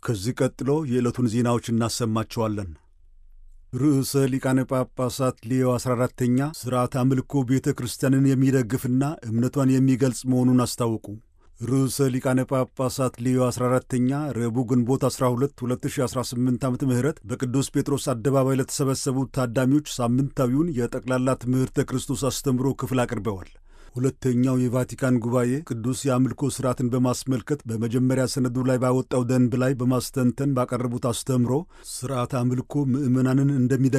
ከዚህ ቀጥሎ የዕለቱን ዜናዎች እናሰማቸዋለን። ርዕሰ ሊቃነ ጳጳሳት ሌዮ 14ተኛ ሥርዓት አምልኮ ቤተ ክርስቲያንን የሚደግፍና እምነቷን የሚገልጽ መሆኑን አስታወቁ። ርዕሰ ሊቃነ ጳጳሳት ሌዮ 14ተኛ ረቡዕ ግንቦት 12 2018 ዓ ም በቅዱስ ጴጥሮስ አደባባይ ለተሰበሰቡት ታዳሚዎች ሳምንታዊውን የጠቅላላ ትምህርተ ክርስቶስ አስተምሮ ክፍል አቅርበዋል። ሁለተኛው የቫቲካን ጉባኤ ቅዱስ የአምልኮ ሥርዓትን በማስመልከት በመጀመሪያ ሰነዱ ላይ ባወጣው ደንብ ላይ በማስተንተን ባቀረቡት አስተምሮ ሥርዓት አምልኮ ምዕመናንን እንደሚደ